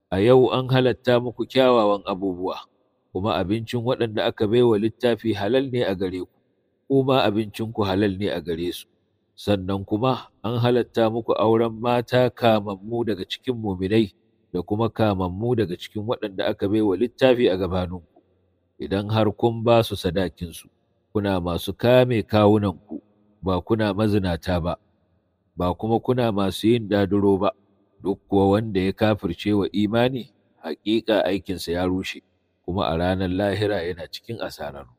a yau an halatta muku kyawawan abubuwa kuma abincin waɗanda aka baiwa littafi halal ne a gare ku kuma abincinku halal ne a gare su sannan kuma an halatta muku auren mata kamammu daga cikin muminai da kuma kamammu daga cikin waɗanda aka baiwa littafi a gabaninku idan har kun ba su sadakinsu kuna masu kame kawunanku ba kuna mazinata ba ba kuma kuna masu yin daduro ba duk kuwa wanda ya kafirce wa imani hakika aikinsa ya rushe kuma a ranar lahira yana cikin asarar